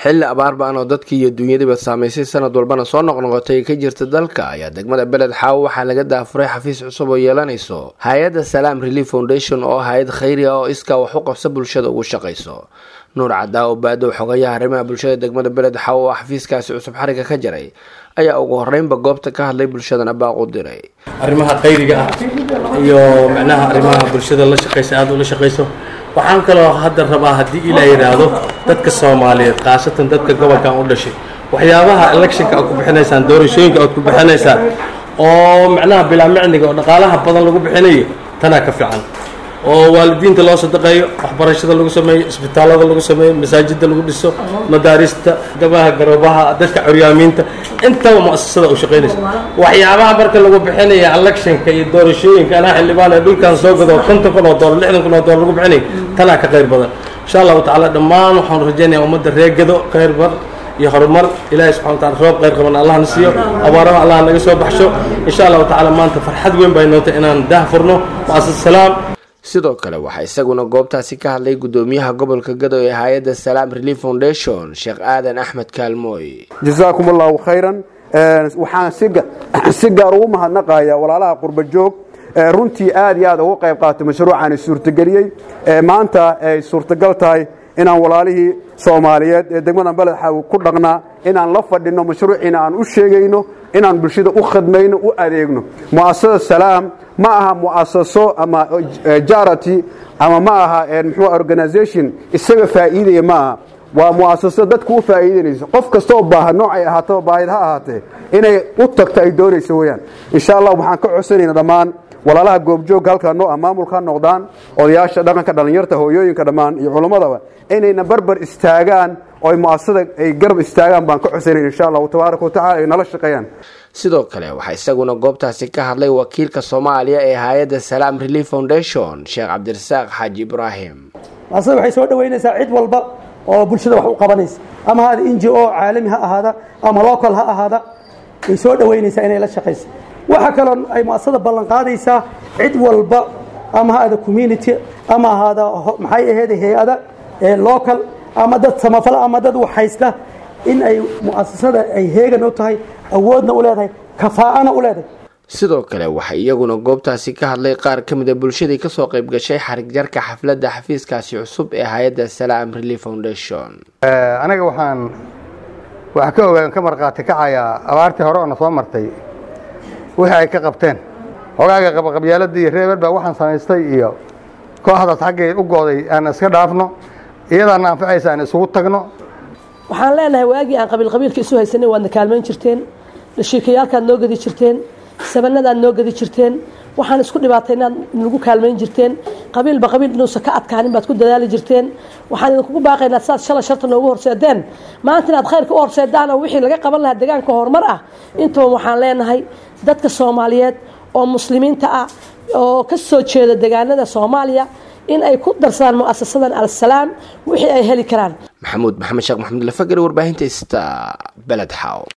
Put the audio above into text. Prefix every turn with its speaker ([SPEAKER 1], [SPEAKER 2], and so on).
[SPEAKER 1] xilli abaar ba-an oo dadkii iyo dunyadiiba saamaysay sanad walbana soo noqnoqotay ka jirta dalka ayaa degmada beled xaawo waxaa laga daafuray xafiis cusub oo yeelanayso hay-adda salaam relief foundation oo hay-ad khayri ah oo iskaa wax u qabsa bulshada ugu shaqayso nuur cadaa oo baadow xogayaha arrimaha bulshada degmada beled xaawo oo xafiiskaasi cusub xariga ka jaray ayaa ugu horeynba goobta ka hadlay bulshadana baaq u diray
[SPEAKER 2] arrimaha khayriga ah iyo macnaha arrimaha bulshada la shaqaysa aada ula shaqayso waxaan kaloo hadda rabaa haddii ilaa yidhaahdo dadka soomaaliyeed khaasatan dadka gobolkan u dhashay waxyaabaha electionka aad ku bixinaysaan doorashooyinka aad ku bixinaysaan oo macnaha bilaa micniga oo dhaqaalaha badan lagu bixinayo tanaa ka fiican oo waalidiinta loo sadaqeeyo waxbarashada lagu sameeyo isbitaallada lagu sameeyo masaajidda lagu dhiso madaarista damaha garoobaha dadka curyaamiinta intaba mu'asasada u shaqaynaysa waxyaabaha marka lagu bixinaya electionka iyo doorashooyinka anaa xildhibaan ee dhulkan soo gado konton kun oo doolar lixdan kun oo doolar lagu bixinayo tanaa ka qayr badan insha allahu tacaala dhammaan waxaan rajaynaya ummadda reegado khayr bar iyo horumar ilaahay subxana wa taala roob qayr qaban allah na siiyo abaaraha allah naga soo baxsho insha allahu tacaala maanta farxad weyn bay nootay inaan dah furno mu'asas salaam
[SPEAKER 1] sidoo kale waxaa isaguna goobtaasi ka hadlay gudoomiyaha gobolka gado ee hay-adda salaam relief foundation sheekh aadan axmed kaalmooy
[SPEAKER 3] jasaakum allahu khayran waxaan si gaar ugu mahadnaqaya walaalaha qurba joog runtii aad iyo aad uga qayb qaatay mashruucaani suurtageliyey maanta ay suurtagal tahay inaan walaalihii soomaaliyeed ee degmada beled xaawi ku dhaqnaa inaan la fadhinno mashruuciina aan u sheegayno inaan bulshada u khadmayno u adeegno mu'asasada salaam ma aha mu'asaso ama jarity ama ma aha mxuu organization isaga faa'iidaya ma aha waa mu'asaso dadku u faa'iidanayso qof kastaoo baaha noocay ahaataba baahid ha ahaatee inay u tagto ay doonayso weyaan insha allah waxaan ka codsanayna dhammaan walaalaha goobjoogga halkaa noo ah maamulka noqdaan odayaasha dhaqanka dhallinyarta hooyooyinka dhammaan iyo culammadaba inayna barbar istaagaan oo ay mu'asasada ay garab istaagaan baan ka codsanayn insha allahu tabaaraka wa tacala ay nala shaqeeyaan
[SPEAKER 1] sidoo kale waxaa isaguna goobtaasi ka hadlay wakiilka soomaaliya ee hay-adda salaam relief foundation sheekh cabdirasaaq xaaji ibraahim
[SPEAKER 4] muasasada waxay soo dhaweynaysaa cid walba oo bulshada wax u qabanaysa ama haada n g o caalami ha ahaada ama local ha ahaada way soo dhaweynaysaa inay la shaqaysa waxaa kaloo ay muasasada ballan qaadaysaa cid walba ama haada community ama ahaada maxay aheyd hay-ada local ama dad samafala ama dad waxhaysta in ay mu'asasada ay heegan u tahay awoodna u leedahay kafaa'ana u leedahay
[SPEAKER 1] sidoo kale waxaa iyaguna goobtaasi ka hadlay qaar ka mid a bulshadii kasoo qayb gashay xarig jarka xafladda xafiiskaasi cusub ee hay-adda salaam relief foundation
[SPEAKER 5] anaga waxaan wax ka ogaan ka markhaati kacayaa abaartii hore oo na soo martay wixii ay ka qabteen hogaaga qabaqabyaaladii iyo reeber baa waxaan samaystay iyo kooxdaas xaggay u gooday aan iska dhaafno iyadaana anfacaysa aan isugu tagno
[SPEAKER 6] waxaan leenahay waagii aan qabiil qabiilka isu haysanay waadna kaalmayn jirteen dhashiikayaalkaad noo gadi jirteen sabanadaad noo gadi jirteen waxaan isku dhibaataynaad nagu kaalmayn jirteen qabiilba qabiil inuusan ka adkaanin baad ku dadaali jirteen waxaan idinkugu baaqaynaa saad shalay sharta noogu horseedeen maanta inaad khayrka u horseedaan oo wixii laga qaban lahaa deegaanka horumar ah intaba waxaan leenahay dadka soomaaliyeed oo muslimiinta ah oo ka soo jeeda deegaanada soomaaliya in ay ku darsadaan mu'asasadan alsalaam wixii ay heli karaan
[SPEAKER 1] maxamuud maxamed sheekh maxamed lafagari warbaahinta ista beled xaaw